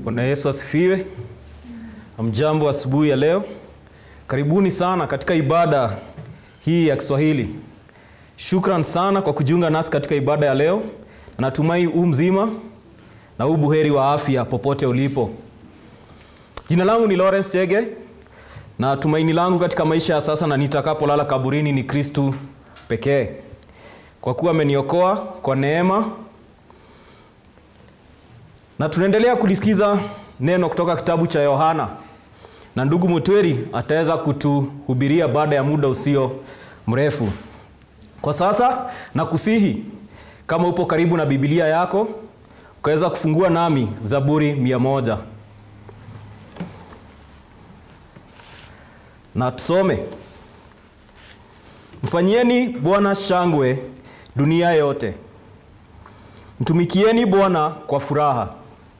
Bwana Yesu asifiwe. Mjambo asubuhi ya leo, karibuni sana katika ibada hii ya Kiswahili. Shukran sana kwa kujiunga nasi katika ibada ya leo. Natumai u mzima na u buheri wa afya popote ulipo. Jina langu ni Lawrence Chege na tumaini langu katika maisha ya sasa na nitakapolala kaburini ni Kristu pekee, kwa kuwa ameniokoa kwa neema na tunaendelea kulisikiza neno kutoka kitabu cha Yohana na ndugu Mutweri ataweza kutuhubiria baada ya muda usio mrefu. Kwa sasa nakusihi kama upo karibu na Biblia yako ukaweza kufungua nami Zaburi mia moja na tusome. Mfanyieni Bwana shangwe dunia yote, mtumikieni Bwana kwa furaha.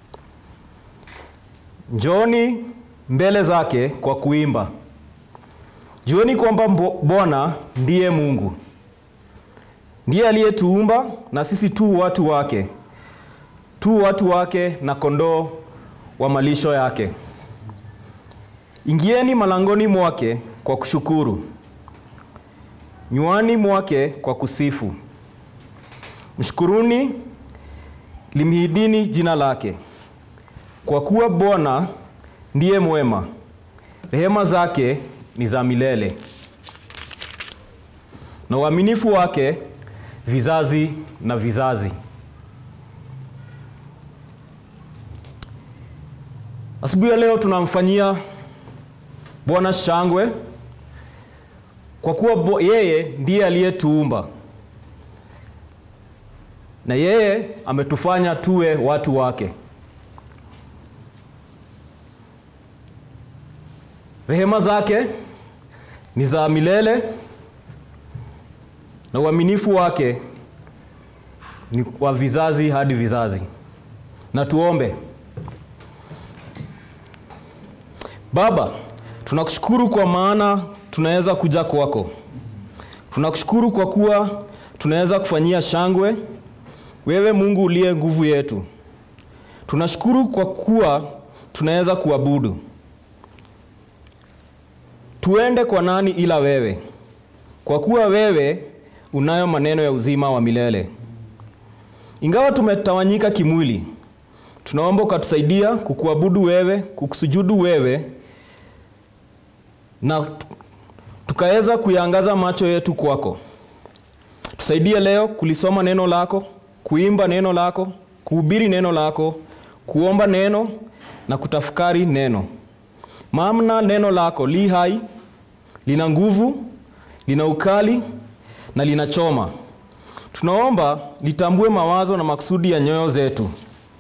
Njooni mbele zake kwa kuimba. Jueni kwamba Bwana ndiye Mungu, ndiye aliyetuumba na sisi tu watu wake, tu watu wake na kondoo wa malisho yake. Ingieni malangoni mwake kwa kushukuru, nywani mwake kwa kusifu. Mshukuruni, limhidini jina lake, kwa kuwa Bwana ndiye mwema, rehema zake ni za milele, na uaminifu wake vizazi na vizazi. Asubuhi ya leo tunamfanyia Bwana shangwe kwa kuwa yeye ndiye aliyetuumba na yeye ametufanya tuwe watu wake. Rehema zake ni za milele na uaminifu wake ni wa vizazi hadi vizazi. Na tuombe. Baba, tunakushukuru kwa maana tunaweza kuja kwako. Tunakushukuru kwa kuwa tunaweza kufanyia shangwe wewe Mungu uliye nguvu yetu. Tunashukuru kwa kuwa tunaweza kuabudu. Tuende kwa nani ila wewe? Kwa kuwa wewe unayo maneno ya uzima wa milele. Ingawa tumetawanyika kimwili, tunaomba ukatusaidia kukuabudu wewe, kukusujudu wewe na tukaweza kuyaangaza macho yetu kwako. Tusaidie leo kulisoma neno lako, kuimba neno lako, kuhubiri neno lako, kuomba neno na kutafakari neno. Maana neno lako li hai, lina nguvu, lina ukali na linachoma. Tunaomba litambue mawazo na makusudi ya nyoyo zetu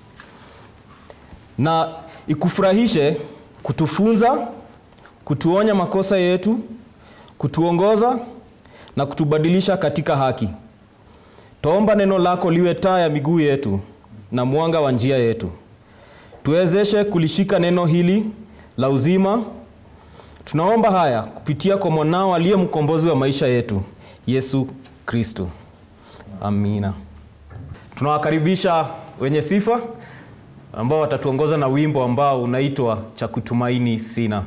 na ikufurahishe kutufunza, kutuonya makosa yetu, kutuongoza na kutubadilisha katika haki. Tuomba neno lako liwe taa ya miguu yetu na mwanga wa njia yetu. Tuwezeshe kulishika neno hili la uzima. Tunaomba haya kupitia kwa mwanao aliye mkombozi wa maisha yetu, Yesu Kristo. Amina. Tunawakaribisha wenye sifa ambao watatuongoza na wimbo ambao unaitwa cha kutumaini sina.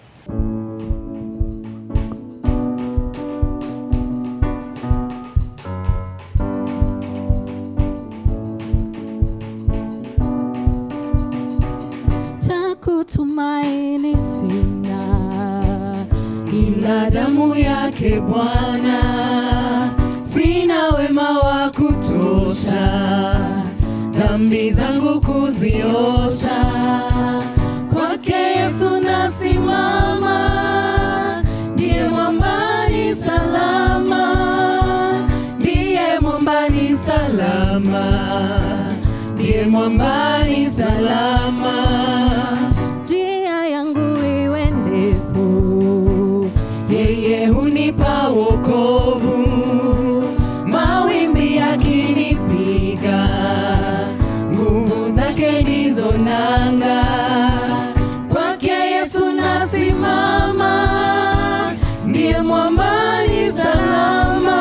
cha kutumaini sina ila damu yake Bwana, sina wema wa kutosha dhambi zangu kuziosha. Kwake Yesu nasimama, ndiye mwambani salama, ndiye mwambani salama, ndiye mwambani salama. njia yangu iwe ndefu yeye hunipa wokovu, mawimbi yakinipiga, nguvu zake ndizo nanga. Kwake Yesu nasimama, ndiye mwambani salama,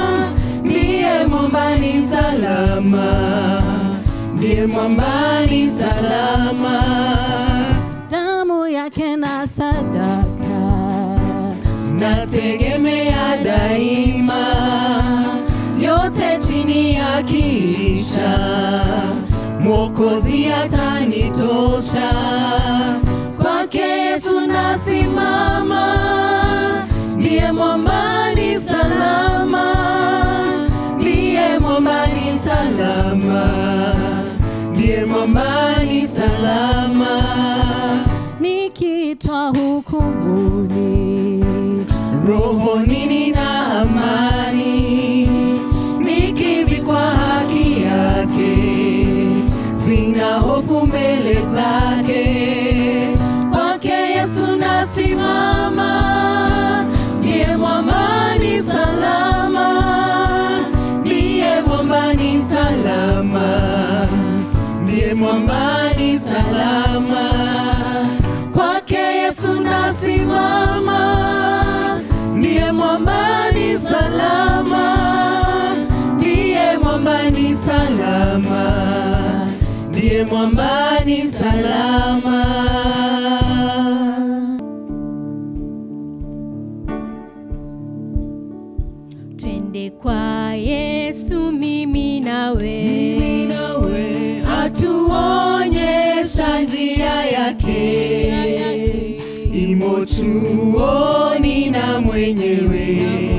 ndiye mwambani salama, ndiye mwambani salama damu yake na sadaka nategemea daima yote chini ya kisha mwokozi atanitosha kwake yesu nasimama ndiye mwambani salama ndiye mwambani salama ndiye mwambani salama nikiitwa hukumuni rohoni nina amani nikivikwa haki yake sina hofu mbele zake kwake yesu nasimama ndiye mwambani salama ndiye mwambani salama ndiye mwambani salama kwake yesu nasimama ndiye mwambani salama ndiye mwambani salama ndiye mwambani salama twende kwa yesu mimi nawe Mimi nawe atuonyesha njia yake imo chuoni na mwenyewe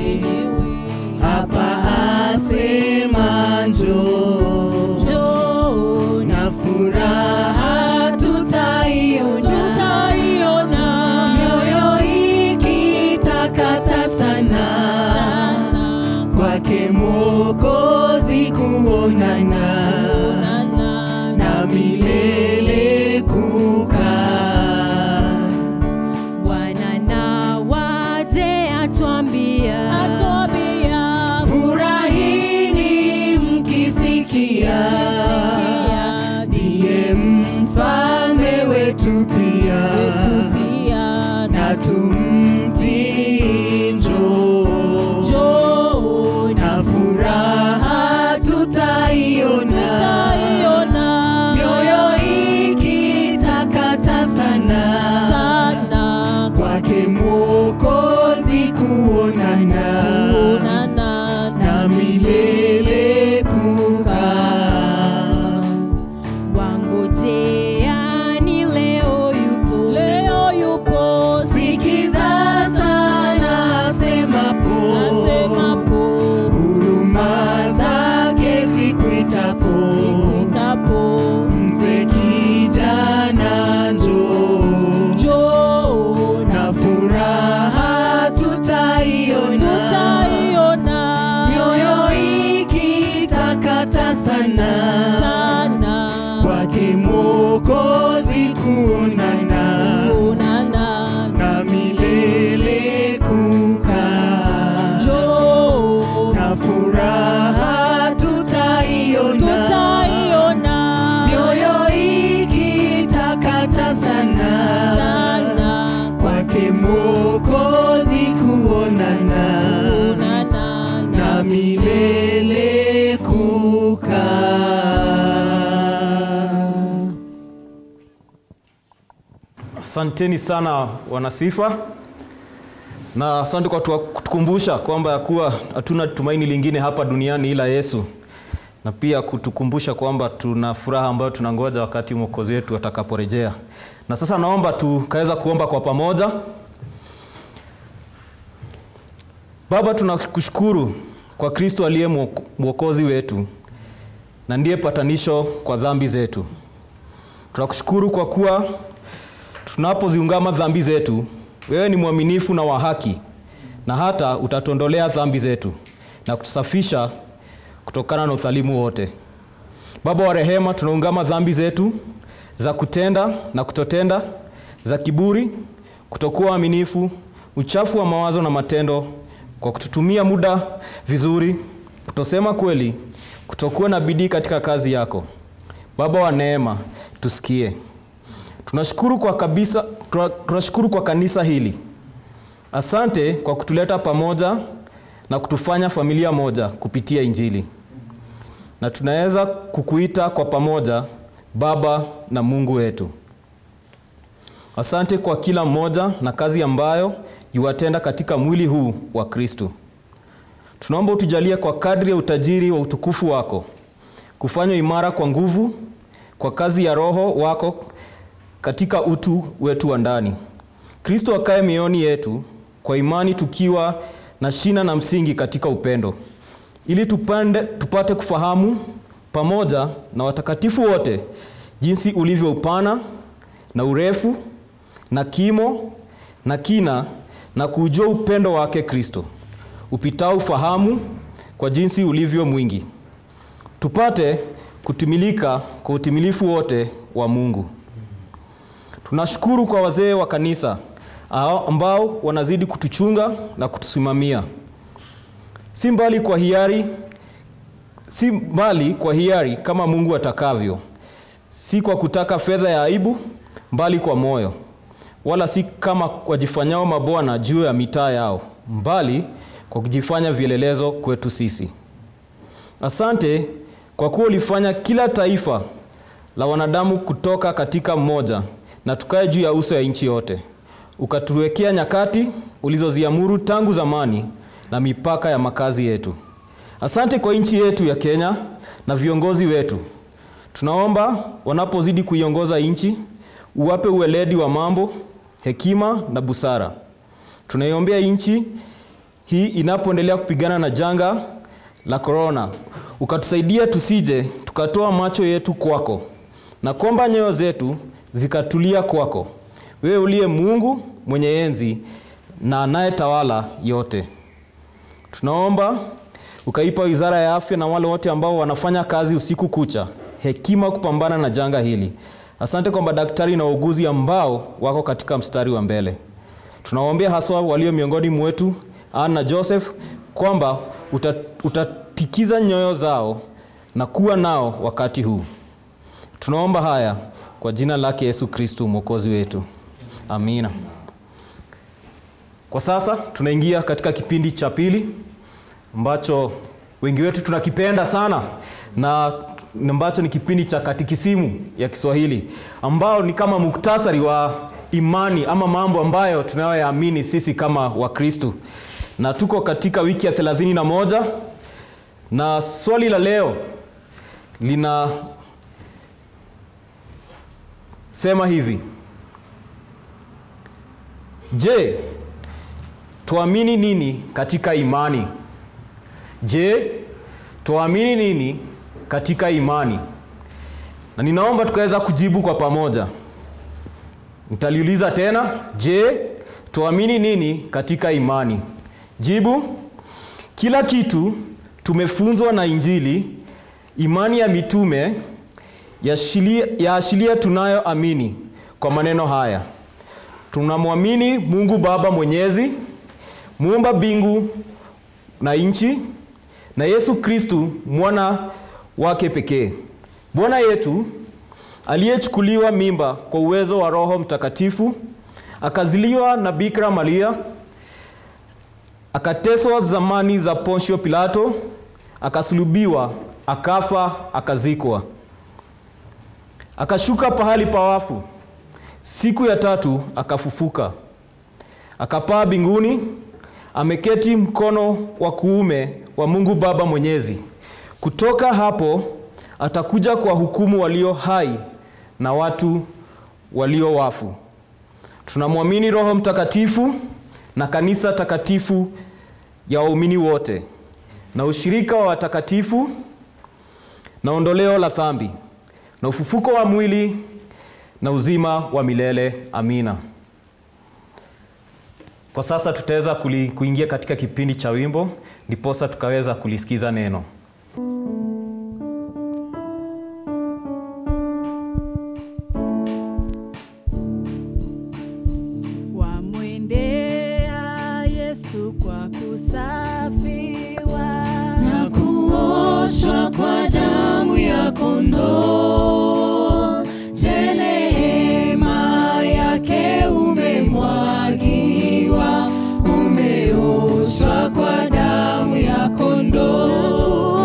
hapa asema njoo Njoo na furaha tutaiona tutaiona mioyo ikitakata sana sana kwake mwokozi kuonana Onana na milele kukaa Bwana na waje atwambia atwambia furahini mkisikia ndiye mfalme wetu pia wetu pia na tumtii njoo Njoo na furaha tutaiona tutaiona mioyo ikitakata sana sana kwake mwokozi kuonana kuonana na milele kukaa wangojeani leo yupo leo yupo sikiza sana asemapo asemapo huruma zake zikuitapo sikuitapo mzee kijana njoo njoo na furaha tutaiona tutaiona mioyo ikitakata sana sana kwake mwokozi kuonana kuonana na milele kukaa njoo na furaha tutaiona tutaiona mioyo ikitakata sana sana kwake mwokozi kuonana kuonana na milele kukaa Asanteni sana wanasifa, na asante kwa tuwa- kutukumbusha kwamba ya kuwa hatuna tumaini lingine hapa duniani ila Yesu, na pia kutukumbusha kwamba tuna furaha ambayo tunangoja wakati mwokozi wetu atakaporejea. Na sasa naomba tukaweza kuomba kwa pamoja. Baba, tunakushukuru kwa Kristo aliye mwok- mwokozi wetu na ndiye patanisho kwa dhambi zetu. Tunakushukuru kwa kuwa tunapoziungama dhambi zetu, wewe ni mwaminifu na wa haki, na hata utatuondolea dhambi zetu na kutusafisha kutokana na udhalimu wote. Baba wa rehema, tunaungama dhambi zetu za kutenda na kutotenda, za kiburi, kutokuwa waaminifu, uchafu wa mawazo na matendo, kwa kututumia muda vizuri, kutosema kweli, kutokuwa na bidii katika kazi yako. Baba wa neema, tusikie. Tunashukuru kwa kabisa, tuna- tunashukuru kwa kanisa hili. Asante kwa kutuleta pamoja na kutufanya familia moja kupitia Injili, na tunaweza kukuita kwa pamoja Baba na Mungu wetu. Asante kwa kila mmoja na kazi ambayo yuwatenda katika mwili huu wa Kristo. Tunaomba utujalie kwa kadri ya utajiri wa utukufu wako kufanywa imara kwa nguvu kwa kazi ya Roho wako katika utu wetu wa ndani. Kristo akae mioyoni yetu kwa imani, tukiwa na shina na msingi katika upendo, ili tupande, tupate kufahamu pamoja na watakatifu wote jinsi ulivyo upana na urefu na kimo na kina na kuujua upendo wake Kristo upitao ufahamu kwa jinsi ulivyo mwingi, tupate kutimilika kwa utimilifu wote wa Mungu. Tunashukuru kwa wazee wa kanisa ambao wanazidi kutuchunga na kutusimamia, si mbali kwa hiari, si mbali kwa hiari kama Mungu atakavyo, si kwa kutaka fedha ya aibu, mbali kwa moyo, wala si kama wajifanyao mabwana juu ya mitaa yao, mbali kwa kujifanya vielelezo kwetu sisi. Asante kwa kuwa ulifanya kila taifa la wanadamu kutoka katika mmoja na tukae juu ya uso ya nchi yote, ukatuwekea nyakati ulizoziamuru tangu zamani na mipaka ya makazi yetu. Asante kwa nchi yetu ya Kenya na viongozi wetu. Tunaomba wanapozidi kuiongoza nchi, uwape uweledi wa mambo, hekima na busara. Tunaiombea nchi hii inapoendelea kupigana na janga la korona, ukatusaidia tusije tukatoa macho yetu kwako, na kwamba nyoyo zetu zikatulia kwako, wewe uliye Mungu mwenye enzi na anayetawala yote. Tunaomba ukaipa wizara ya afya na wale wote ambao wanafanya kazi usiku kucha hekima kupambana na janga hili. Asante kwa madaktari na wauguzi ambao wako katika mstari wa mbele. Tunawaombea haswa walio miongoni mwetu Anna na Joseph kwamba utatikiza nyoyo zao na kuwa nao wakati huu. Tunaomba haya kwa jina lake Yesu Kristo mwokozi wetu, amina. Kwa sasa tunaingia katika kipindi cha pili ambacho wengi wetu tunakipenda sana na ambacho ni kipindi cha katikisimu ya Kiswahili ambao ni kama muktasari wa imani ama mambo ambayo tunayoyaamini sisi kama Wakristo na tuko katika wiki ya thelathini na moja na swali la leo lina sema hivi: Je, tuamini nini katika imani? Je, tuamini nini katika imani? Na ninaomba tukaweza kujibu kwa pamoja. Nitaliuliza tena, je, tuamini nini katika imani? Jibu: kila kitu tumefunzwa na Injili, imani ya mitume yaashiria tunayoamini kwa maneno haya: tunamwamini Mungu Baba Mwenyezi, muumba mbingu na nchi, na Yesu Kristu mwana wake pekee, Bwana yetu aliyechukuliwa mimba kwa uwezo wa Roho Mtakatifu, akaziliwa na Bikira Maria akateswa zamani za Ponsio Pilato, akasulubiwa, akafa, akazikwa, akashuka pahali pa wafu, siku ya tatu akafufuka, akapaa mbinguni, ameketi mkono wa kuume wa Mungu Baba Mwenyezi. Kutoka hapo atakuja kwa hukumu walio hai na watu walio wafu. Tunamwamini Roho Mtakatifu na kanisa takatifu ya waumini wote na ushirika wa watakatifu na ondoleo la dhambi na ufufuko wa mwili na uzima wa milele. Amina. Kwa sasa tutaweza kuingia katika kipindi cha wimbo, ndiposa tukaweza kulisikiza neno. Wamwendea Yesu kwa kusafiwa na kuoshwa kwa damu ya kondoo. Je, neema yake umemwagiwa, umeoshwa kwa damu ya kondoo.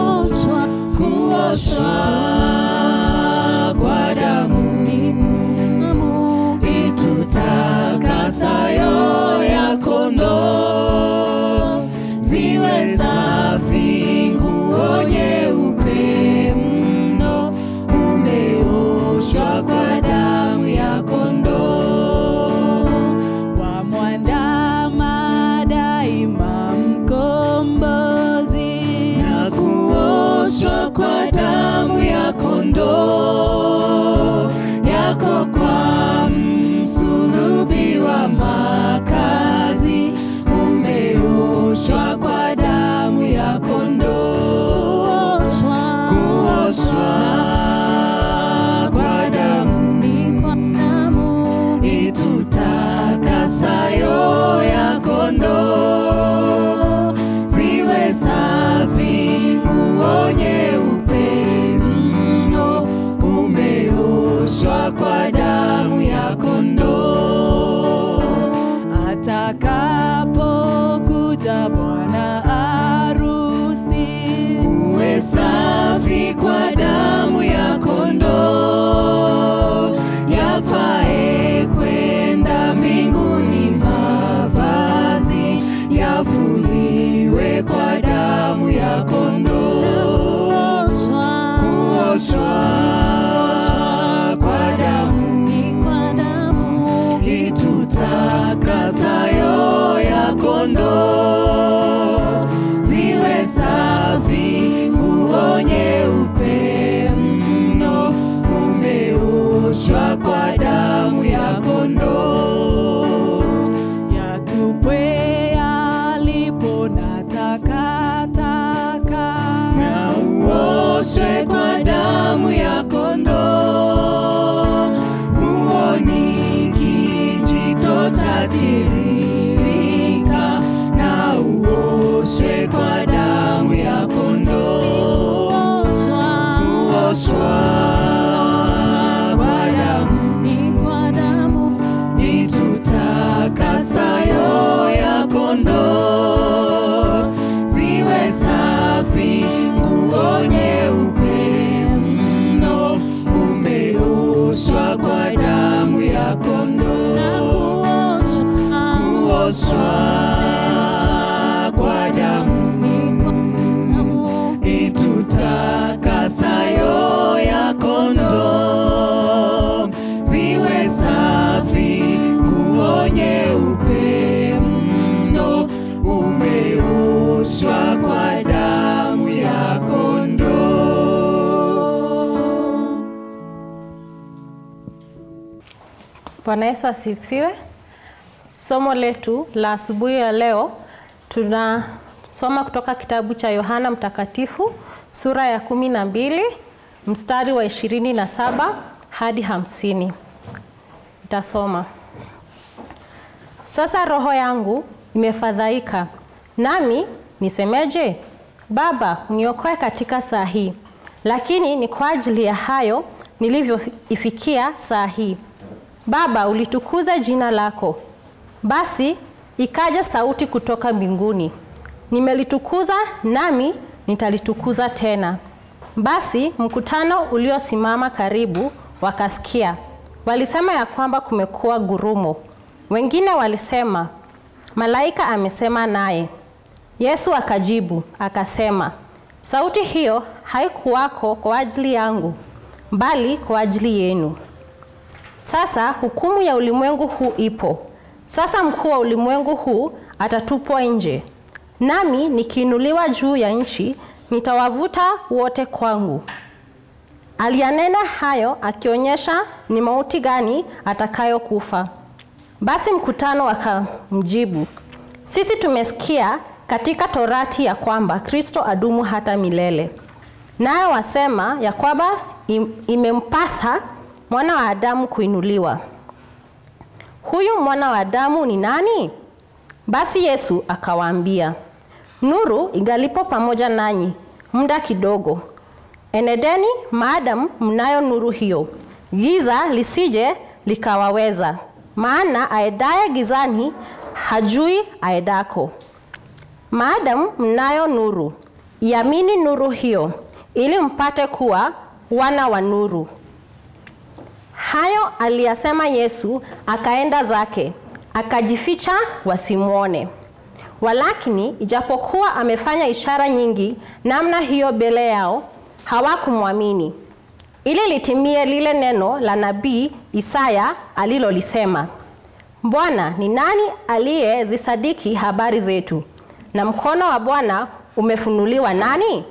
kwa damu itutakasayo ya kondoo ziwe safi nguo nyeupe mno umeoshwa kwa damu ya kondoo Bwana Yesu asifiwe. Somo letu la asubuhi ya leo tunasoma kutoka kitabu cha Yohana Mtakatifu sura ya kumi na mbili mstari wa ishirini na saba hadi hamsini. Nitasoma. Sasa roho yangu imefadhaika, nami nisemeje? Baba, uniokoe katika saa hii. Lakini ni kwa ajili ya hayo nilivyoifikia saa hii. Baba, ulitukuza jina lako. Basi ikaja sauti kutoka mbinguni, nimelitukuza nami nitalitukuza tena. Basi mkutano uliosimama karibu wakasikia, walisema ya kwamba kumekuwa gurumo. Wengine walisema malaika amesema naye. Yesu akajibu akasema, sauti hiyo haikuwako kwa ajili yangu, bali kwa ajili yenu. Sasa hukumu ya ulimwengu huu ipo. Sasa mkuu wa ulimwengu huu atatupwa nje. Nami nikiinuliwa juu ya nchi, nitawavuta wote kwangu. Aliyanena hayo akionyesha ni mauti gani atakayokufa. Basi mkutano wakamjibu, sisi tumesikia katika Torati ya kwamba Kristo adumu hata milele. Nayo wasema ya kwamba im- imempasa mwana wa Adamu kuinuliwa. Huyu mwana wa Adamu ni nani? Basi Yesu akawaambia, nuru ingalipo pamoja nanyi muda kidogo, enedeni maadamu mnayo nuru hiyo, giza lisije likawaweza. Maana aedaye gizani hajui aedako. Maadamu mnayo nuru, iamini nuru hiyo, ili mpate kuwa wana wa nuru. Hayo aliyasema Yesu, akaenda zake, akajificha wasimwone. Walakini ijapokuwa amefanya ishara nyingi namna hiyo mbele yao, hawakumwamini. Ili litimie lile neno la nabii Isaya alilolisema, Bwana, ni nani aliyezisadiki habari zetu? Na mkono wa Bwana umefunuliwa nani?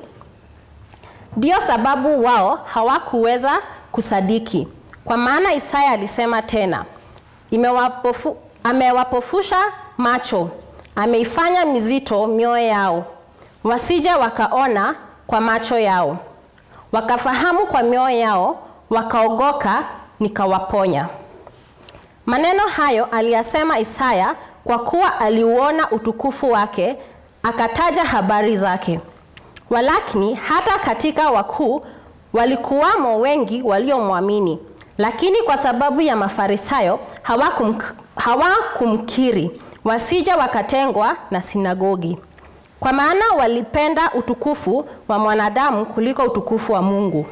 Ndiyo sababu wao hawakuweza kusadiki. Kwa maana Isaya alisema tena, imewapofu, amewapofusha macho, ameifanya mizito mioyo yao, wasije wakaona kwa macho yao, wakafahamu kwa mioyo yao, wakaogoka, nikawaponya. Maneno hayo aliyasema Isaya kwa kuwa aliuona utukufu wake, akataja habari zake. Walakini hata katika wakuu walikuwamo wengi waliomwamini, lakini kwa sababu ya Mafarisayo hawakum, hawakumkiri, wasije wakatengwa na sinagogi. Kwa maana walipenda utukufu wa mwanadamu kuliko utukufu wa Mungu.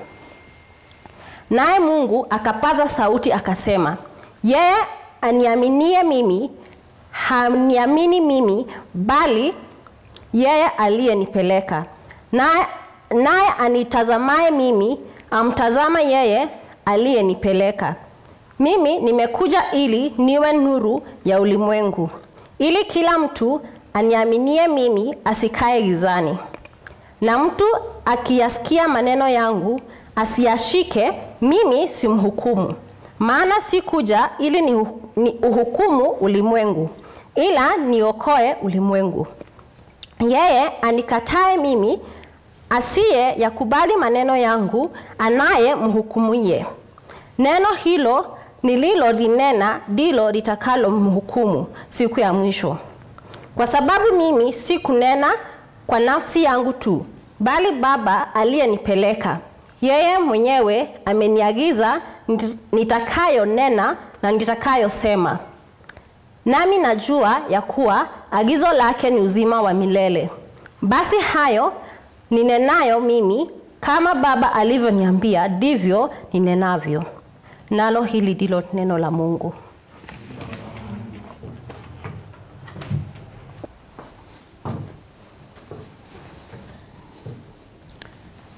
Naye Mungu akapaza sauti akasema, yeye aniaminie mimi haniamini mimi, bali yeye aliyenipeleka. Naye naye anitazamaye mimi amtazama yeye aliyenipeleka. Mimi nimekuja ili niwe nuru ya ulimwengu, ili kila mtu aniaminie mimi asikae gizani. Na mtu akiyasikia maneno yangu asiyashike, mimi simhukumu. Maana sikuja ili ni, ni uhukumu ulimwengu, ila niokoe ulimwengu. Yeye anikatae mimi asiye yakubali maneno yangu, anaye mhukumuye. Neno hilo nililolinena ndilo litakalo mhukumu siku ya mwisho. Kwa sababu mimi si kunena kwa nafsi yangu tu, bali Baba aliyenipeleka yeye mwenyewe ameniagiza nit- nitakayonena na nitakayosema. Nami najua ya kuwa agizo lake ni uzima wa milele. Basi hayo ninenayo mimi, kama Baba alivyoniambia, ndivyo ninenavyo. Nalo hili ndilo neno la Mungu.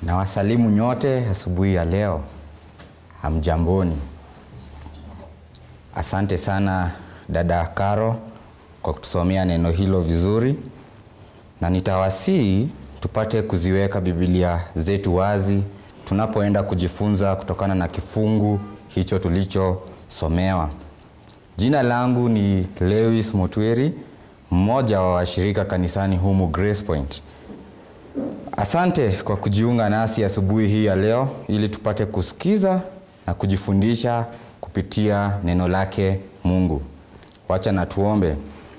Na wasalimu nyote asubuhi ya leo. Hamjamboni. Asante sana dada Karo kwa kutusomea neno hilo vizuri, na nitawasihi tupate kuziweka Biblia zetu wazi tunapoenda kujifunza kutokana na kifungu hicho tulichosomewa. Jina langu ni Lewis Motweri, mmoja wa washirika kanisani humu Grace Point. Asante kwa kujiunga nasi asubuhi hii ya leo ili tupate kusikiza na kujifundisha kupitia neno lake Mungu. Wacha na tuombe.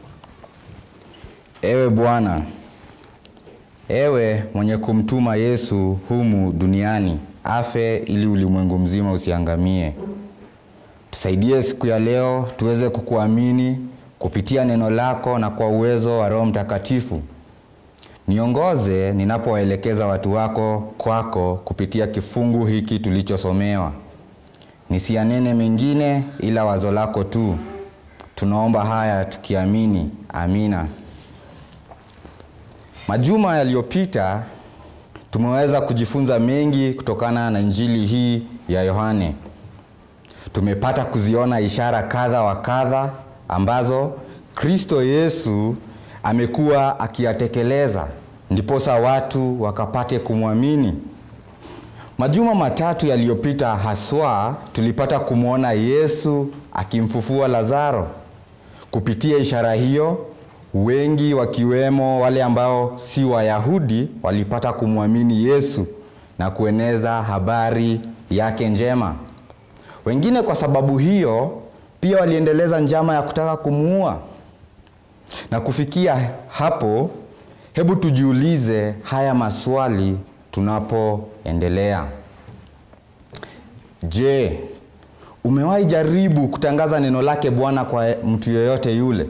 Ewe Bwana, ewe mwenye kumtuma Yesu humu duniani afe ili ulimwengu mzima usiangamie, tusaidie siku ya leo tuweze kukuamini kupitia neno lako na kwa uwezo wa Roho Mtakatifu. Niongoze ninapowaelekeza watu wako kwako kupitia kifungu hiki tulichosomewa. Nisianene mengine ila wazo lako tu. Tunaomba haya tukiamini. Amina. Majuma yaliyopita tumeweza kujifunza mengi kutokana na Injili hii ya Yohane. Tumepata kuziona ishara kadha wa kadha ambazo Kristo Yesu amekuwa akiyatekeleza ndiposa watu wakapate kumwamini. Majuma matatu yaliyopita haswa tulipata kumwona Yesu akimfufua Lazaro. Kupitia ishara hiyo, wengi wakiwemo wale ambao si Wayahudi walipata kumwamini Yesu na kueneza habari yake njema. Wengine kwa sababu hiyo pia waliendeleza njama ya kutaka kumuua. Na kufikia hapo, hebu tujiulize haya maswali tunapoendelea. Je, umewahi jaribu kutangaza neno lake Bwana kwa mtu yeyote yule?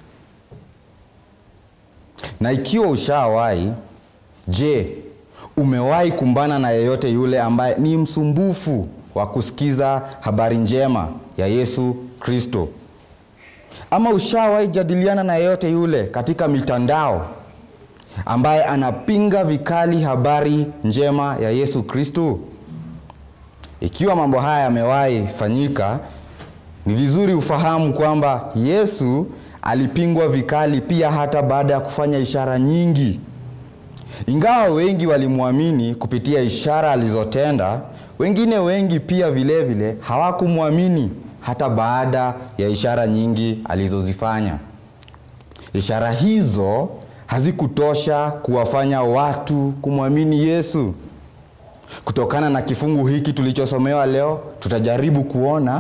Na ikiwa ushawahi, je, umewahi kumbana na yeyote yule ambaye ni msumbufu wa kusikiza habari njema ya Yesu Kristo? Ama ushawahi jadiliana na yeyote yule katika mitandao ambaye anapinga vikali habari njema ya Yesu Kristo? Ikiwa mambo haya yamewahi fanyika, ni vizuri ufahamu kwamba Yesu alipingwa vikali pia hata baada ya kufanya ishara nyingi. Ingawa wengi walimwamini kupitia ishara alizotenda, wengine wengi pia vile vile hawakumwamini hata baada ya ishara nyingi alizozifanya. Ishara hizo hazikutosha kuwafanya watu kumwamini Yesu. Kutokana na kifungu hiki tulichosomewa leo, tutajaribu kuona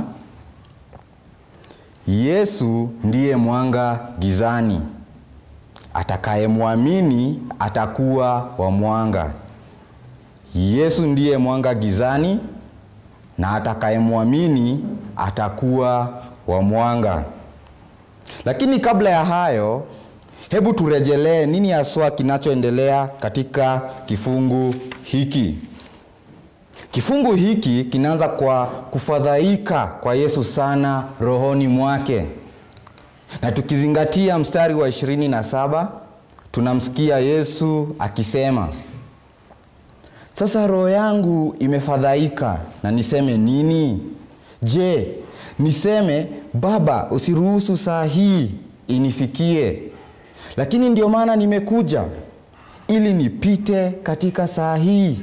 Yesu ndiye mwanga gizani. Atakayemwamini atakuwa wa mwanga. Yesu ndiye mwanga gizani na atakayemwamini atakuwa wa mwanga. Lakini kabla ya hayo, hebu turejelee nini haswa kinachoendelea katika kifungu hiki. Kifungu hiki kinaanza kwa kufadhaika kwa Yesu sana rohoni mwake, na tukizingatia mstari wa ishirini na saba tunamsikia Yesu akisema, sasa roho yangu imefadhaika, na niseme nini? Je, niseme Baba, usiruhusu saa hii inifikie? Lakini ndio maana nimekuja ili nipite katika saa hii.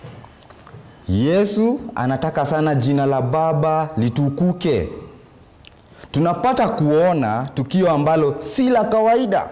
Yesu anataka sana jina la Baba litukuke. Tunapata kuona tukio ambalo si la kawaida.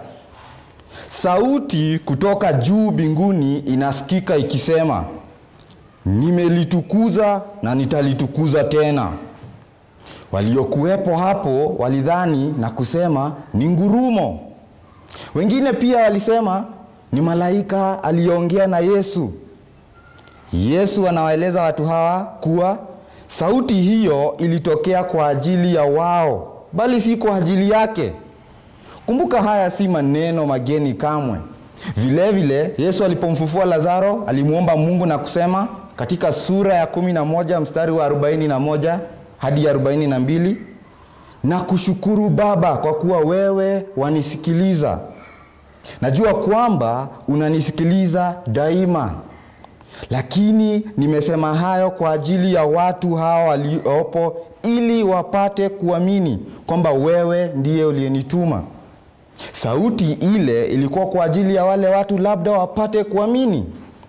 Sauti kutoka juu mbinguni inasikika ikisema, nimelitukuza na nitalitukuza tena. Waliokuwepo hapo walidhani na kusema ni ngurumo. Wengine pia walisema ni malaika aliyeongea na Yesu. Yesu anawaeleza watu hawa kuwa sauti hiyo ilitokea kwa ajili ya wao, bali si kwa ajili yake. Kumbuka, haya si maneno mageni kamwe. Vile vile Yesu alipomfufua Lazaro alimwomba Mungu na kusema katika sura ya kumi na moja mstari wa arobaini na moja hadi arobaini na mbili na kushukuru Baba kwa kuwa wewe wanisikiliza. Najua kwamba unanisikiliza daima. lakini nimesema hayo kwa ajili ya watu hawa waliopo, ili wapate kuamini kwamba wewe ndiye uliyenituma. Sauti ile ilikuwa kwa ajili ya wale watu labda wapate kuamini.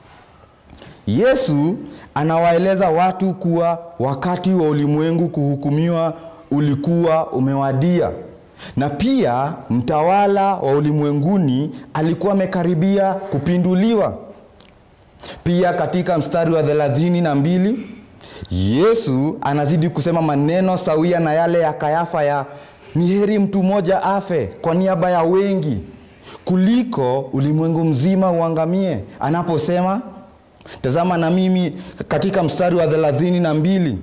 Yesu anawaeleza watu kuwa wakati wa ulimwengu kuhukumiwa ulikuwa umewadia, na pia mtawala wa ulimwenguni alikuwa amekaribia kupinduliwa. Pia katika mstari wa thelathini na mbili Yesu anazidi kusema maneno sawia na yale ya Kayafa ya ni heri mtu mmoja afe kwa niaba ya wengi kuliko ulimwengu mzima uangamie, anaposema tazama, na mimi katika mstari wa thelathini na mbili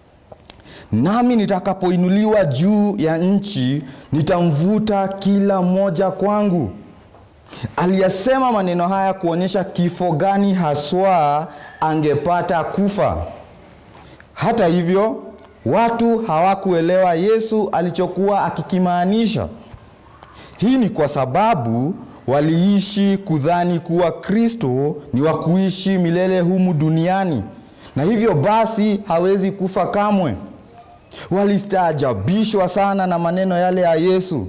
nami nitakapoinuliwa juu ya nchi nitamvuta kila mmoja kwangu. Aliyasema maneno haya kuonyesha kifo gani haswa angepata kufa. Hata hivyo, watu hawakuelewa Yesu alichokuwa akikimaanisha. Hii ni kwa sababu waliishi kudhani kuwa Kristo ni wa kuishi milele humu duniani, na hivyo basi hawezi kufa kamwe. Walistaajabishwa sana na maneno yale ya Yesu,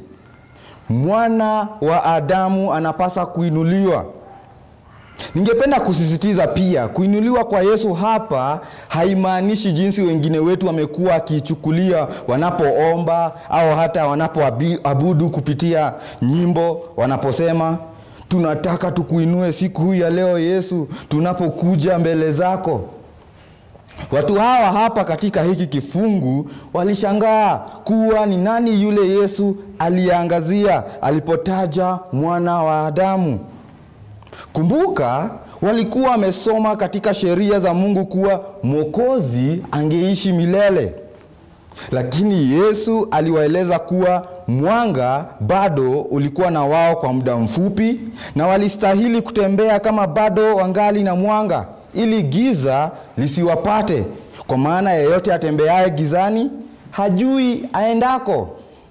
mwana wa Adamu anapasa kuinuliwa. Ningependa kusisitiza pia, kuinuliwa kwa Yesu hapa haimaanishi jinsi wengine wetu wamekuwa wakiichukulia wanapoomba au hata wanapoabudu kupitia nyimbo, wanaposema tunataka tukuinue siku hii ya leo Yesu, tunapokuja mbele zako. Watu hawa hapa katika hiki kifungu walishangaa kuwa ni nani yule Yesu aliyeangazia alipotaja mwana wa Adamu. Kumbuka, walikuwa wamesoma katika sheria za Mungu kuwa Mwokozi angeishi milele, lakini Yesu aliwaeleza kuwa mwanga bado ulikuwa na wao kwa muda mfupi, na walistahili kutembea kama bado wangali na mwanga, ili giza lisiwapate, kwa maana yeyote atembeaye gizani hajui aendako.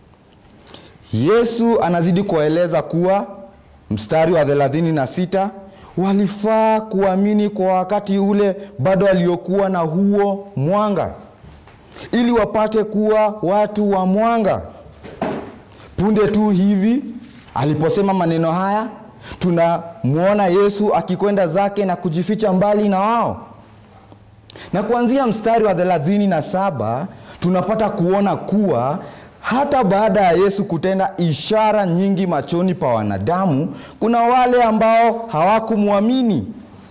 Yesu anazidi kuwaeleza kuwa mstari wa 36 walifaa kuamini kwa wakati ule bado waliokuwa na huo mwanga, ili wapate kuwa watu wa mwanga. Punde tu hivi aliposema maneno haya, tunamwona Yesu akikwenda zake na kujificha mbali na wao, na kuanzia mstari wa 37 tunapata kuona kuwa hata baada ya Yesu kutenda ishara nyingi machoni pa wanadamu, kuna wale ambao hawakumwamini.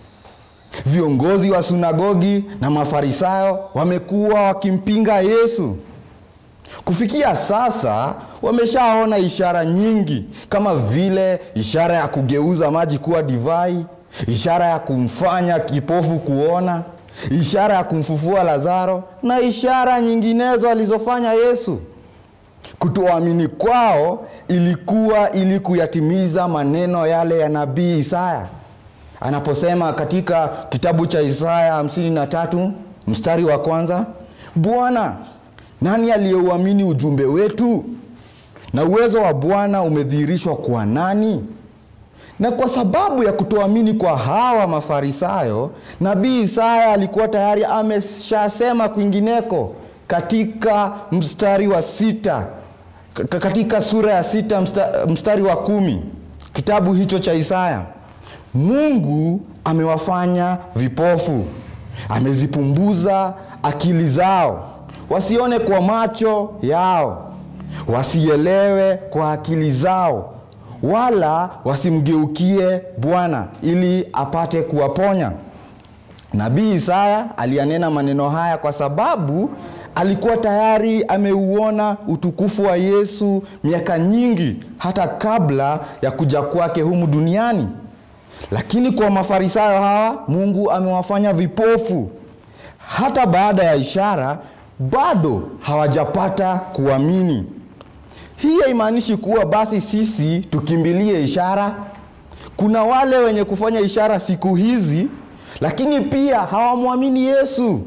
Viongozi wa sunagogi na Mafarisayo wamekuwa wakimpinga Yesu. Kufikia sasa wameshaona ishara nyingi kama vile ishara ya kugeuza maji kuwa divai, ishara ya kumfanya kipofu kuona, ishara ya kumfufua Lazaro na ishara nyinginezo alizofanya Yesu. Kutoamini kwao ilikuwa ili kuyatimiza maneno yale ya nabii Isaya anaposema katika kitabu cha Isaya 53 mstari wa kwanza, Bwana, nani aliyeuamini ujumbe wetu? Na uwezo wa Bwana umedhihirishwa kwa nani? Na kwa sababu ya kutoamini kwa hawa Mafarisayo, nabii Isaya alikuwa tayari ameshasema kwingineko katika mstari wa sita katika sura ya sita mstari wa kumi kitabu hicho cha Isaya, Mungu amewafanya vipofu, amezipumbuza akili zao, wasione kwa macho yao, wasielewe kwa akili zao, wala wasimgeukie Bwana ili apate kuwaponya. Nabii Isaya aliyanena maneno haya kwa sababu alikuwa tayari ameuona utukufu wa Yesu miaka nyingi hata kabla ya kuja kwake humu duniani. Lakini kwa Mafarisayo hawa Mungu amewafanya vipofu. Hata baada ya ishara bado hawajapata kuamini. Hii haimaanishi kuwa basi sisi tukimbilie ishara. Kuna wale wenye kufanya ishara siku hizi, lakini pia hawamwamini Yesu.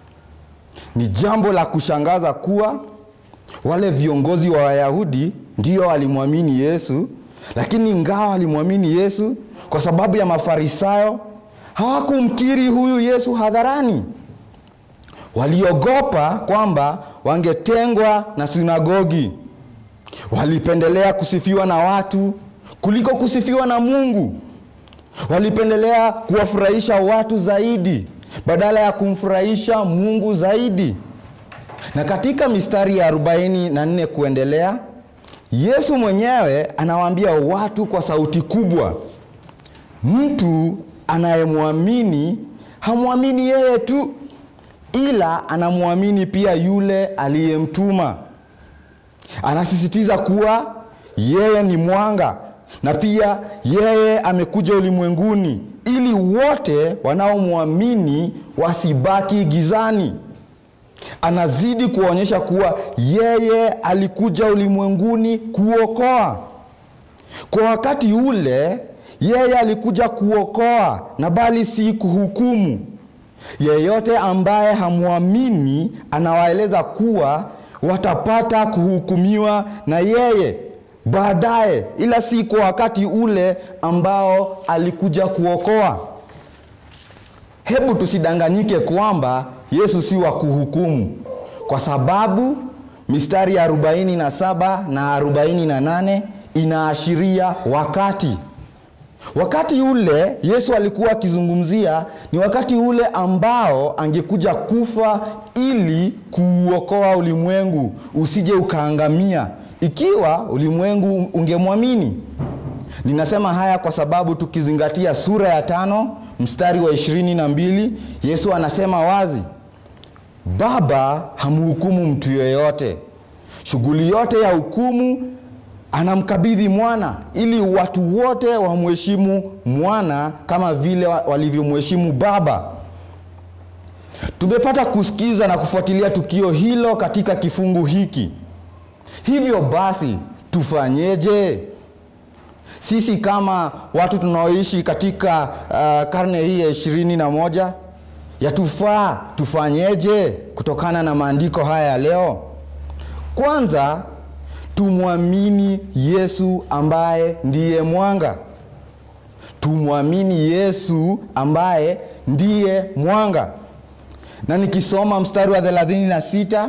Ni jambo la kushangaza kuwa wale viongozi wa Wayahudi ndio walimwamini Yesu, lakini ingawa walimwamini Yesu, kwa sababu ya Mafarisayo hawakumkiri huyu Yesu hadharani. Waliogopa kwamba wangetengwa na sinagogi. Walipendelea kusifiwa na watu kuliko kusifiwa na Mungu. Walipendelea kuwafurahisha watu zaidi badala ya kumfurahisha Mungu zaidi. Na katika mistari ya 44 kuendelea, Yesu mwenyewe anawaambia watu kwa sauti kubwa, mtu anayemwamini hamwamini yeye tu, ila anamwamini pia yule aliyemtuma. Anasisitiza kuwa yeye ni mwanga na pia yeye amekuja ulimwenguni ili wote wanaomwamini wasibaki gizani. Anazidi kuonyesha kuwa yeye alikuja ulimwenguni kuokoa. Kwa wakati ule yeye alikuja kuokoa na bali si kuhukumu. Yeyote ambaye hamwamini anawaeleza kuwa watapata kuhukumiwa na yeye baadaye, ila si kwa wakati ule ambao alikuja kuokoa. Hebu tusidanganyike kwamba Yesu si wa kuhukumu, kwa sababu mistari ya 47 na 48 inaashiria wakati. Wakati ule Yesu alikuwa akizungumzia ni wakati ule ambao angekuja kufa ili kuuokoa ulimwengu usije ukaangamia ikiwa ulimwengu ungemwamini. Ninasema haya kwa sababu tukizingatia sura ya tano mstari wa ishirini na mbili Yesu anasema wazi, Baba hamhukumu mtu yeyote, shughuli yote ya hukumu anamkabidhi mwana ili watu wote wamheshimu mwana kama vile walivyomheshimu Baba. Tumepata kusikiza na kufuatilia tukio hilo katika kifungu hiki. Hivyo basi tufanyeje? Sisi kama watu tunaoishi katika uh, karne hii ya ishirini na moja yatufaa tufanyeje kutokana na maandiko haya ya leo? Kwanza tumwamini Yesu ambaye ndiye mwanga. Tumwamini Yesu ambaye ndiye mwanga. Na nikisoma mstari wa 36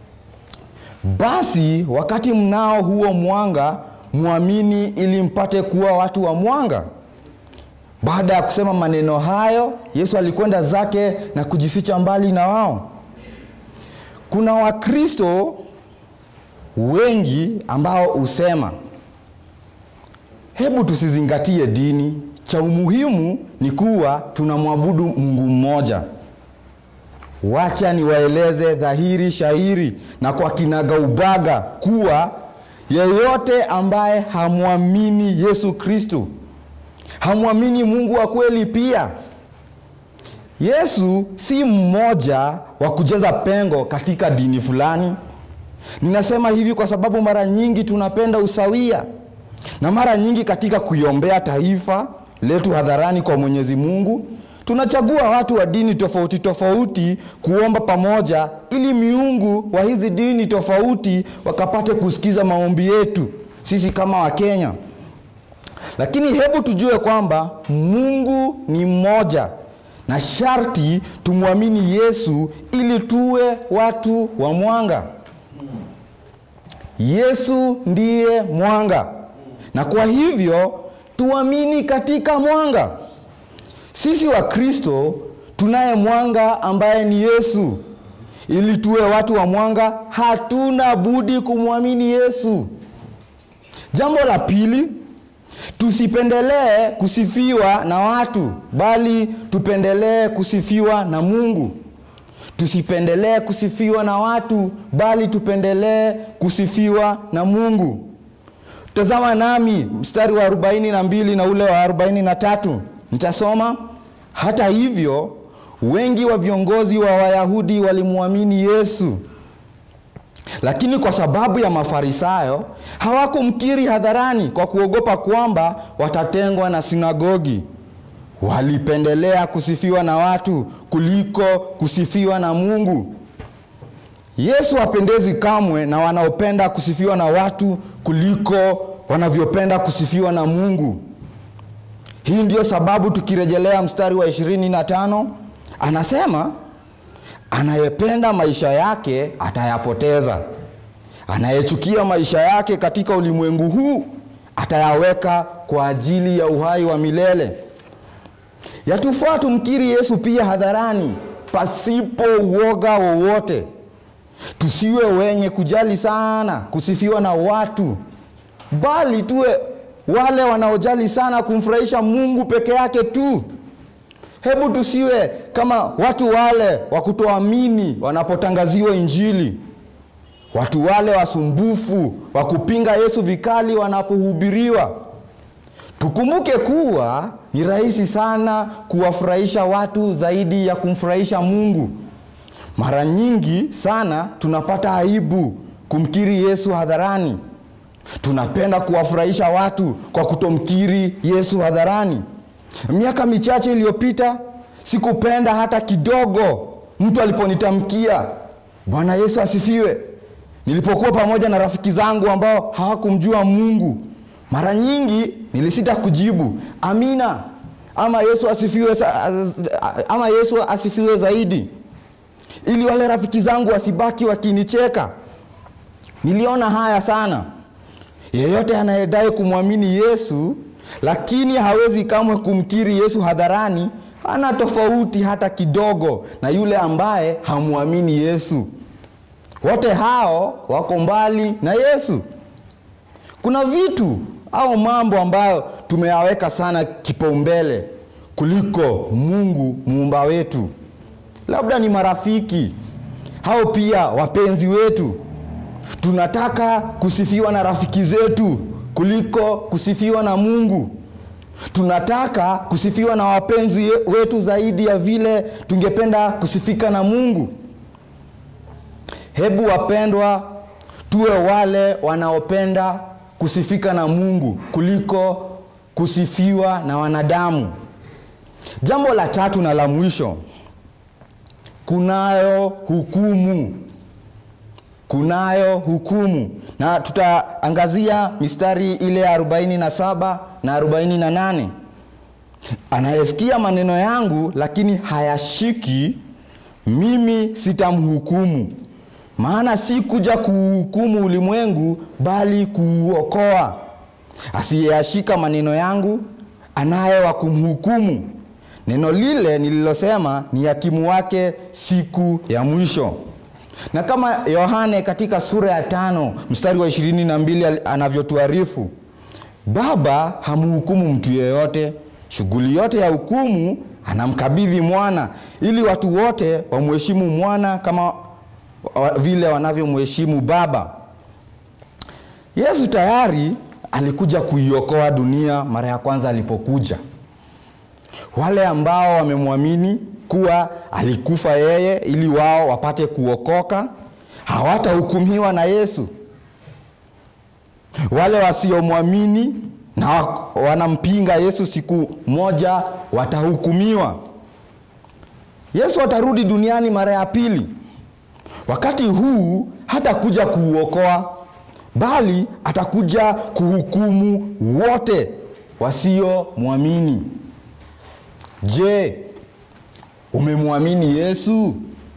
basi wakati mnao huo mwanga mwamini ili mpate kuwa watu wa mwanga. Baada ya kusema maneno hayo, Yesu alikwenda zake na kujificha mbali na wao. Kuna Wakristo wengi ambao husema hebu tusizingatie dini, cha umuhimu ni kuwa tunamwabudu Mungu mmoja. Wacha niwaeleze dhahiri shahiri na kwa kinagaubaga kuwa yeyote ambaye hamwamini Yesu Kristo hamwamini Mungu wa kweli pia. Yesu si mmoja wa kujaza pengo katika dini fulani. Ninasema hivi kwa sababu mara nyingi tunapenda usawia, na mara nyingi katika kuiombea taifa letu hadharani kwa Mwenyezi Mungu tunachagua watu wa dini tofauti tofauti kuomba pamoja, ili miungu wa hizi dini tofauti wakapate kusikiza maombi yetu sisi kama Wakenya. Lakini hebu tujue kwamba Mungu ni mmoja na sharti tumwamini Yesu ili tuwe watu wa mwanga. Yesu ndiye mwanga, na kwa hivyo tuamini katika mwanga. Sisi wa Kristo tunaye mwanga ambaye ni Yesu. Ili tuwe watu wa mwanga, hatuna budi kumwamini Yesu. Jambo la pili, tusipendelee kusifiwa na watu, bali tupendelee kusifiwa na Mungu. Tusipendelee kusifiwa na watu, bali tupendelee kusifiwa na Mungu. Tazama nami mstari wa 42 na ule wa 43. Nitasoma. Hata hivyo, wengi wa viongozi wa Wayahudi walimwamini Yesu, lakini kwa sababu ya Mafarisayo hawakumkiri hadharani kwa kuogopa kwamba watatengwa na sinagogi. Walipendelea kusifiwa na watu kuliko kusifiwa na Mungu. Yesu hapendezi kamwe na wanaopenda kusifiwa na watu kuliko wanavyopenda kusifiwa na Mungu. Hii ndio sababu tukirejelea mstari wa ishirini na tano anasema anayependa maisha yake atayapoteza, anayechukia maisha yake katika ulimwengu huu atayaweka kwa ajili ya uhai wa milele. Yatufaa tumkiri Yesu pia hadharani, pasipo uoga wowote. Tusiwe wenye kujali sana kusifiwa na watu, bali tuwe wale wanaojali sana kumfurahisha Mungu peke yake tu. Hebu tusiwe kama watu wale wa kutoamini wanapotangaziwa Injili, watu wale wasumbufu wa kupinga Yesu vikali wanapohubiriwa. Tukumbuke kuwa ni rahisi sana kuwafurahisha watu zaidi ya kumfurahisha Mungu. Mara nyingi sana tunapata aibu kumkiri Yesu hadharani. Tunapenda kuwafurahisha watu kwa kutomkiri Yesu hadharani. Miaka michache iliyopita sikupenda hata kidogo mtu aliponitamkia Bwana Yesu asifiwe, nilipokuwa pamoja na rafiki zangu ambao hawakumjua Mungu. Mara nyingi nilisita kujibu amina ama Yesu asifiwe, ama Yesu asifiwe zaidi, ili wale rafiki zangu wasibaki wakinicheka. Niliona haya sana. Yeyote anayedai kumwamini Yesu lakini hawezi kamwe kumkiri Yesu hadharani, hana tofauti hata kidogo na yule ambaye hamwamini Yesu. Wote hao wako mbali na Yesu. Kuna vitu au mambo ambayo tumeyaweka sana kipaumbele kuliko Mungu muumba wetu. Labda ni marafiki au pia wapenzi wetu. Tunataka kusifiwa na rafiki zetu kuliko kusifiwa na Mungu. Tunataka kusifiwa na wapenzi wetu zaidi ya vile tungependa kusifika na Mungu. Hebu wapendwa, tuwe wale wanaopenda kusifika na Mungu kuliko kusifiwa na wanadamu. Jambo la tatu na la mwisho, kunayo hukumu. Kunayo hukumu, na tutaangazia mistari ile ya 47 na 48. Anayesikia maneno yangu lakini hayashiki, mimi sitamhukumu, maana si kuja kuuhukumu ulimwengu, bali kuuokoa. Asiyeyashika maneno yangu anaye wa kumhukumu. Neno lile nililosema ni hakimu wake siku ya mwisho. Na kama Yohane katika sura ya tano mstari wa ishirini na mbili anavyotuarifu, Baba hamhukumu mtu yeyote, shughuli yote ya hukumu anamkabidhi mwana, ili watu wote wamheshimu mwana kama vile wanavyomheshimu Baba. Yesu tayari alikuja kuiokoa dunia mara ya kwanza alipokuja. Wale ambao wamemwamini kuwa alikufa yeye ili wao wapate kuokoka hawatahukumiwa na Yesu. Wale wasiomwamini na wanampinga Yesu siku moja watahukumiwa. Yesu atarudi duniani mara ya pili. Wakati huu hatakuja kuuokoa, bali atakuja kuhukumu wote wasiomwamini. Je, umemwamini Yesu?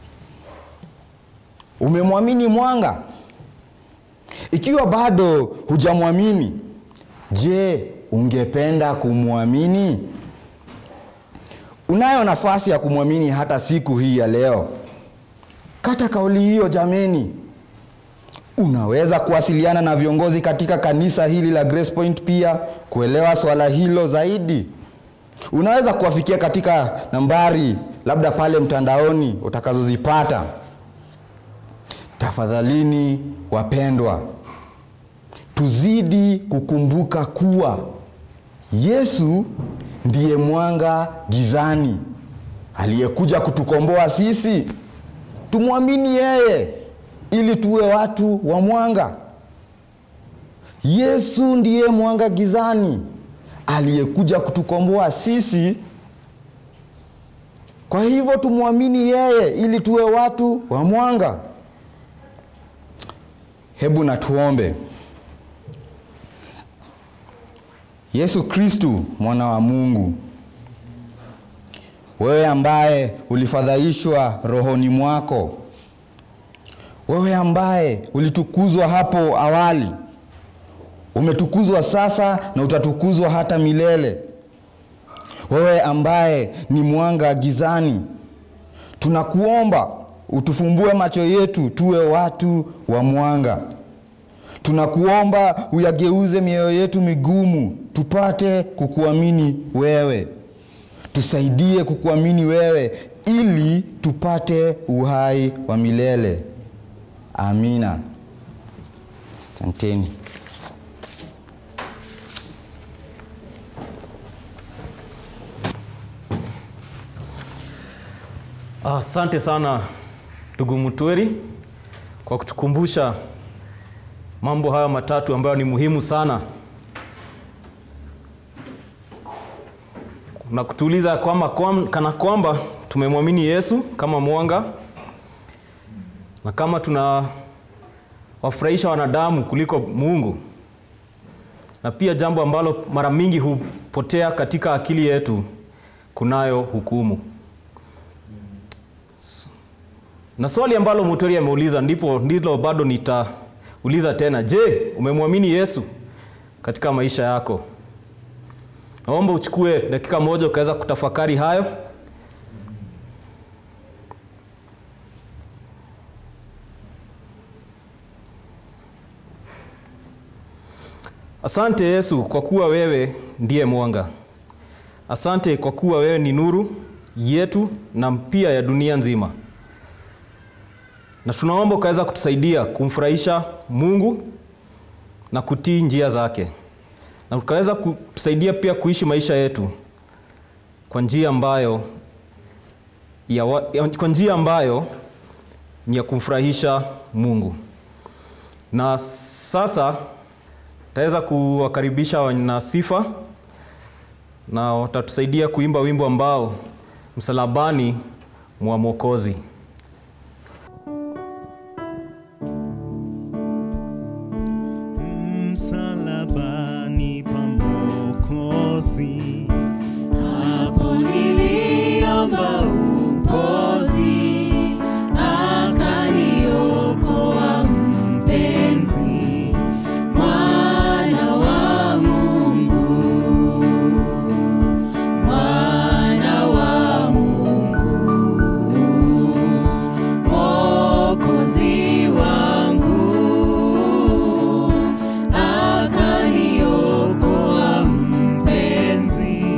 Umemwamini mwanga? Ikiwa bado hujamwamini, je, ungependa kumwamini? Unayo nafasi ya kumwamini hata siku hii ya leo. Kata kauli hiyo jameni. Unaweza kuwasiliana na viongozi katika kanisa hili la Grace Point pia kuelewa swala hilo zaidi. Unaweza kuwafikia katika nambari labda pale mtandaoni utakazozipata. Tafadhalini wapendwa, tuzidi kukumbuka kuwa Yesu ndiye mwanga gizani aliyekuja kutukomboa sisi. Tumwamini yeye ili tuwe watu wa mwanga. Yesu ndiye mwanga gizani aliyekuja kutukomboa sisi. Kwa hivyo tumwamini yeye ili tuwe watu wa mwanga. Hebu na tuombe. Yesu Kristu mwana wa Mungu, wewe ambaye ulifadhaishwa rohoni mwako, wewe ambaye ulitukuzwa hapo awali, umetukuzwa sasa na utatukuzwa hata milele. Wewe ambaye ni mwanga gizani, tunakuomba utufumbue macho yetu tuwe watu wa mwanga. Tunakuomba uyageuze mioyo yetu migumu tupate kukuamini wewe. Tusaidie kukuamini wewe ili tupate uhai wa milele. Amina. Asanteni. Asante sana ndugu Mutweri kwa kutukumbusha mambo haya matatu ambayo ni muhimu sana na kutuuliza kwamba kwam, kana kwamba tumemwamini Yesu kama mwanga na kama tuna wafurahisha wanadamu kuliko Mungu, na pia jambo ambalo mara mingi hupotea katika akili yetu, kunayo hukumu. Na swali ambalo Mutweri ameuliza ndipo ndilo bado nitauliza tena. Je, umemwamini Yesu katika maisha yako? Naomba uchukue dakika moja ukaweza kutafakari hayo. Asante Yesu kwa kuwa wewe ndiye mwanga. Asante kwa kuwa wewe ni nuru yetu na pia ya dunia nzima na tunaomba ukaweza kutusaidia kumfurahisha Mungu na kutii njia zake, na ukaweza kutusaidia pia kuishi maisha yetu kwa njia ambayo ya wa, ya, kwa njia ambayo ni ya kumfurahisha Mungu. Na sasa taweza kuwakaribisha wana sifa na watatusaidia kuimba wimbo ambao msalabani mwa Mwokozi. msalabani pa Mwokozi. Hapo niliomba upozi, akaniokoa mpenzi, mwana wa Mungu, mwana wa Mungu, Mwokozi wangu, akaniokoa mpenzi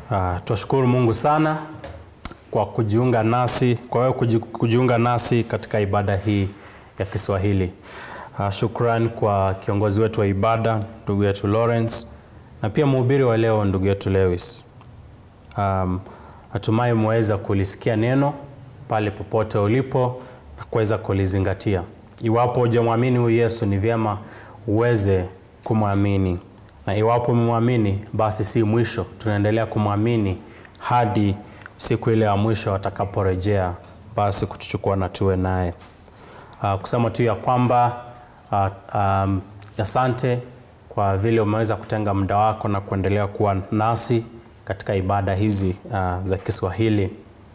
Uh, twashukuru Mungu sana kwa kujiunga nasi, kwa wewe kuji- kujiunga nasi katika ibada hii ya Kiswahili. Uh, shukran kwa kiongozi wetu wa ibada ndugu yetu Lawrence na pia mhubiri wa leo ndugu yetu Lewis. Um, natumai umeweza kulisikia neno pale popote ulipo na kuweza kulizingatia. Iwapo hujamwamini huyu Yesu, ni vyema uweze kumwamini, na iwapo umemwamini, basi si mwisho, tunaendelea kumwamini hadi siku ile ya mwisho atakaporejea, basi kutuchukua na tuwe naye. Uh, kusema tu ya kwamba uh, um, asante kwa vile umeweza kutenga muda wako na kuendelea kuwa nasi katika ibada hizi uh, za Kiswahili.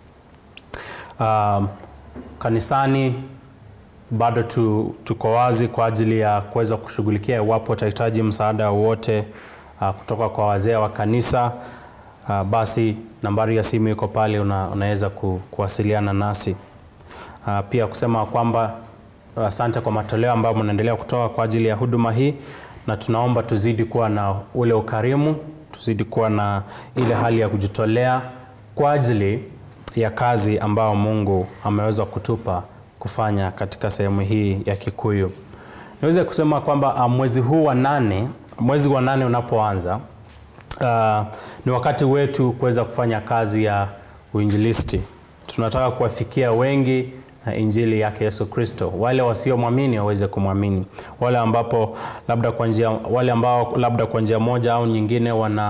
Um, kanisani bado tu, tuko wazi kwa ajili ya kuweza kushughulikia iwapo utahitaji msaada wowote uh, kutoka kwa wazee wa kanisa uh, basi nambari ya simu iko pale, una, unaweza ku, kuwasiliana nasi. Uh, pia kusema kwamba asante kwa matoleo ambayo mnaendelea kutoa kwa ajili ya huduma hii, na tunaomba tuzidi kuwa na ule ukarimu, tuzidi kuwa na ile hali ya kujitolea kwa ajili ya kazi ambayo Mungu ameweza kutupa kufanya katika sehemu hii ya Kikuyu. Niweze kusema kwamba uh, mwezi huu wa nane, mwezi wa nane unapoanza uh, ni wakati wetu kuweza kufanya kazi ya uinjilisti. Tunataka kuwafikia wengi na injili yake Yesu Kristo, wale wasiomwamini waweze kumwamini, wale ambapo labda kwa njia, wale ambao labda kwa njia moja au nyingine wana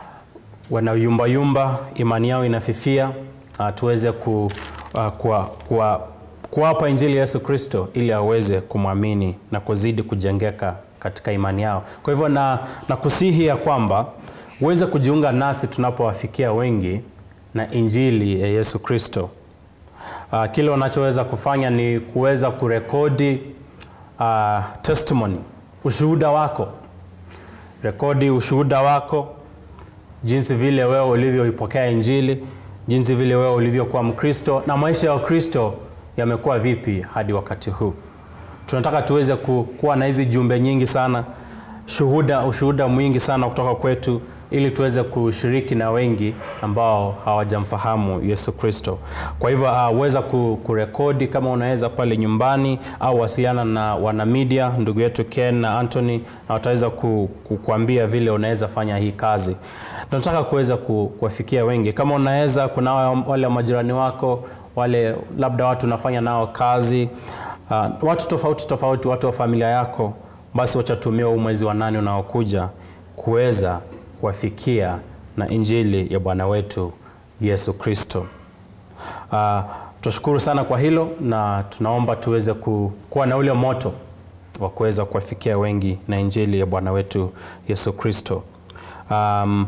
wanayumbayumba, imani yao inafifia, uh, tuweze ku, uh, kuwa, kuwa, kuwapa injili ya Yesu Kristo ili aweze kumwamini na kuzidi kujengeka katika imani yao. Kwa hivyo na, na kusihi ya kwamba uweze kujiunga nasi tunapowafikia wengi na injili ya Yesu Kristo. Uh, kile unachoweza kufanya ni kuweza kurekodi uh, testimony, ushuhuda wako. Rekodi ushuhuda wako, jinsi vile wewe ulivyoipokea injili, jinsi vile wewe ulivyokuwa Mkristo na maisha ya Ukristo yamekuwa vipi hadi wakati huu. Tunataka tuweze ku, kuwa na hizi jumbe nyingi sana, shuhuda, ushuhuda mwingi sana kutoka kwetu ili tuweze kushiriki na wengi ambao hawajamfahamu Yesu Kristo. Kwa hivyo uh, weza ku, kurekodi kama unaweza pale nyumbani au wasiliana na wana media ndugu yetu Ken na Anthony na wataweza ku, ku, kuambia vile unaweza fanya hii kazi. Tunataka kuweza ku, kuwafikia wengi. Kama unaweza, kuna wale majirani wako, wale labda watu unafanya nao kazi uh, watu tofauti tofauti, watu wa familia yako, basi wachatumia huu mwezi wa nane unaokuja kuweza kuwafikia na injili ya Bwana wetu Yesu Kristo. Uh, tunashukuru sana kwa hilo na tunaomba tuweze ku, kuwa na ule moto wa kuweza kuwafikia wengi na injili ya Bwana wetu Yesu Kristo. Um,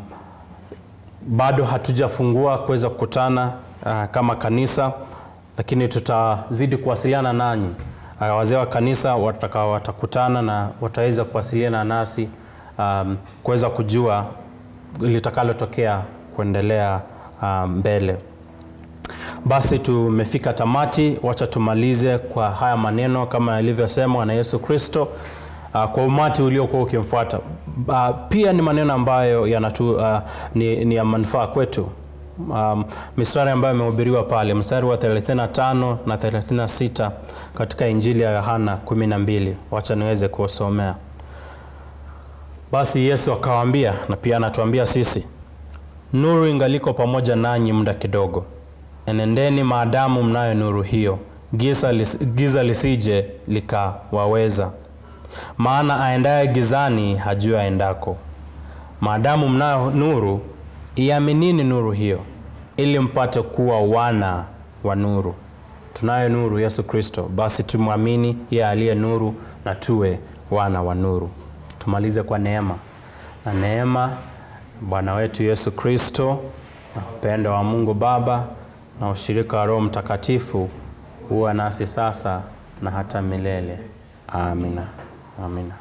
bado hatujafungua kuweza kukutana uh, kama kanisa, lakini tutazidi kuwasiliana nanyi uh, wazee wa kanisa wataka watakutana na wataweza kuwasiliana nasi um, kuweza kujua litakalotokea kuendelea um, mbele. Basi tumefika tamati, wacha tumalize kwa haya maneno kama yalivyosemwa na Yesu Kristo uh, kwa umati uliokuwa ukimfuata. Uh, pia ni maneno ambayo yanatu, uh, ni, ni ya manufaa kwetu. Um, mistari ambayo imehubiriwa pale, mstari wa 35 na 36 katika Injili ya Yohana 12, wacha niweze kuwasomea. Basi Yesu akawaambia, na pia anatuambia sisi, nuru ingaliko pamoja nanyi muda kidogo, enendeni maadamu mnayo nuru hiyo, giza, lis, giza lisije likawaweza. Maana aendaye gizani hajui aendako. Maadamu mnayo nuru, iaminini nuru hiyo, ili mpate kuwa wana wa nuru. Tunayo nuru, Yesu Kristo, basi tumwamini yeye aliye nuru na tuwe wana wa nuru. Tumalize kwa neema na neema Bwana wetu Yesu Kristo na upendo wa Mungu Baba na ushirika wa Roho Mtakatifu huwa nasi sasa na hata milele. Amina, amina.